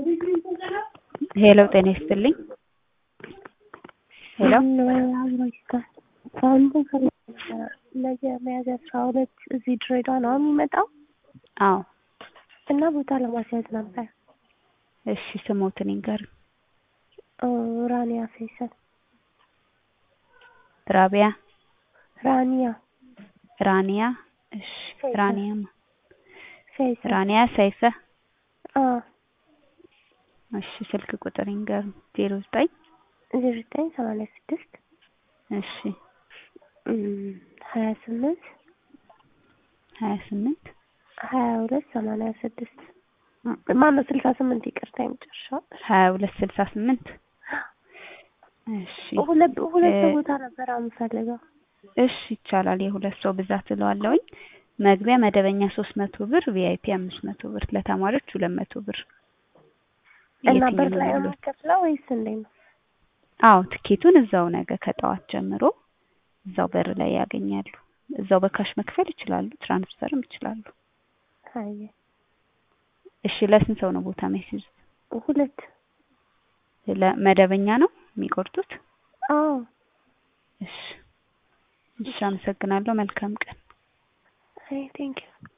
ሄሎ ጤና ይስጥልኝ። ሄሎ ነገ ሚያዝያ አስራ ሁለት እዚህ ድሬዳዋ ነው የሚመጣው አዎ እና ቦታ ለማስያዝ ነበር። እሺ ስሞትን ይንገር። ራኒያ ፈይሰል። ራቢያ ራኒያ ራኒያ እሺ ሰይፈ። ራኒያ ፈይሰል። ራኒያ ሰይፈ አዎ እሺ ስልክ ቁጥር ይንገር። ዜሮ ዘጠኝ ዜሮ ዘጠኝ ሰማንያ ስድስት እሺ ሀያ ስምንት ሀያ ስምንት ሀያ ሁለት ሰማንያ ስድስት ማነው ስልሳ ስምንት ይቅርታ የመጨረሻው ሀያ ሁለት ስልሳ ስምንት እሺ ሁለት ሁለት ሰው እ- ቦታ ነበር የምፈልገው እሺ ይቻላል። የሁለት ሰው ብዛት እለዋለሁኝ። መግቢያ መደበኛ ሶስት መቶ ብር፣ ቪአይፒ አምስት መቶ ብር፣ ለተማሪዎች ሁለት መቶ ብር። እና የትኛው በር ነው ላይ ነው ያለው? የምከፍለው ወይስ እንዴት ነው? አዎ ትኬቱን እዛው ነገ ከጠዋት ጀምሮ እዛው በር ላይ ያገኛሉ። እዛው በካሽ መክፈል ይችላሉ፣ ትራንስፈርም ይችላሉ። አየ እሺ ለስንት ሰው ነው ቦታ የሚያስይዙት? ሁለት ለመደበኛ ነው የሚቆርጡት? አዎ እሺ እሺ፣ አመሰግናለሁ። መልካም ቀን። አይ ቴንክ ዩ